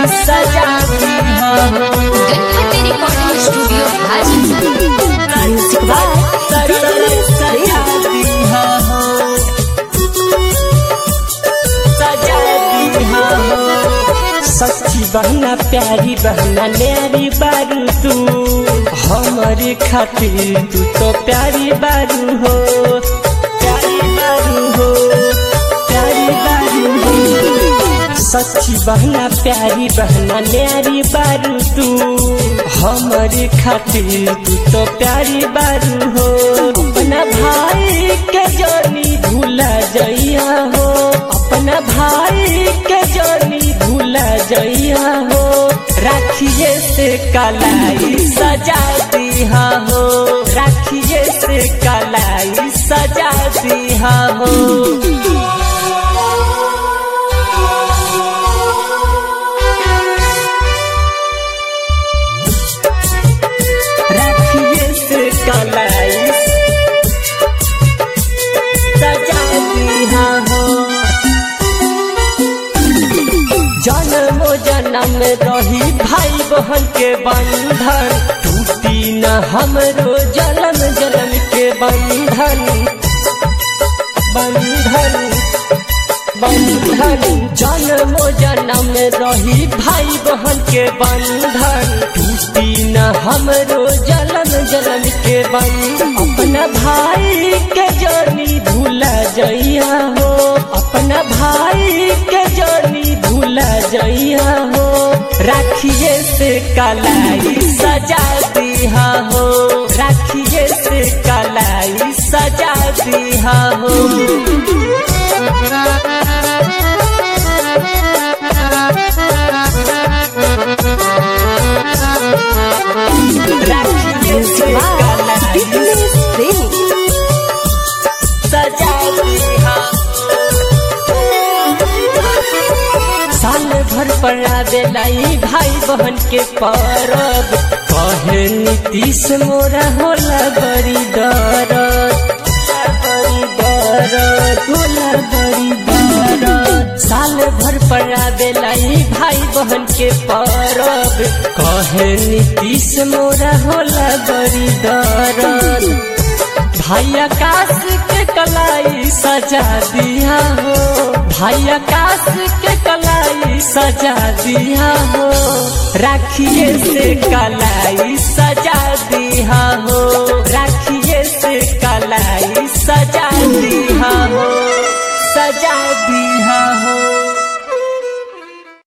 सजा दिया हो Ganpati recording studio Hajipur music by सजा दिया हो सजा दिया हो सच्ची बहना प्यारी बहना न्यारी बारू तू हमारे खातिर तू तो प्यारी बारू हो प्यारी बारू हो प्यारी बारू हो सच्ची बहना प्यारी बहना न्यारी बारू तू हमारे खातिर तू तो प्यारी बारू हो अपना भाई के जानी भूला जइया हो अपना भाई के जानी भूला जइया हो राखिए से कलाई सजा दिया हो राखिए से कलाई सजा दिया हो राखिए से कलाई सजा दिया हो जन्म जन्म रही भाई बहन के बंधन टूटी न हमरो जन्म जन्म के बंधन बंधन बंधन जन्म जन्म रही भाई बहन के बंधन टूटी न हमरो जन्म जन्म के बंधन अपना भाई के जनी भूला जइया हो अपना भाई के जनी भूला जइया हो राखिए से कलाई सजा दिया हो राखिए से कलाई सजा दिया हो राखिए से कलाई सजा दिया साल भर पर आवेलाई भाई बहन के परब कहे नीतीश मोरा होला बड़ी दरद बड़ी दरद होला बड़ी दरद साल भर पर आवेलाई भाई बहन के परब कहे नीतीश मोरा होला बड़ी दरद भाई आकाश के कलाई सजा दिया हो भाई आकाश के कलाई सजा दिया हो राखिए से कलाई सजा दिया हो राखिए से कलाई सजा दिया हो सजा दिया हो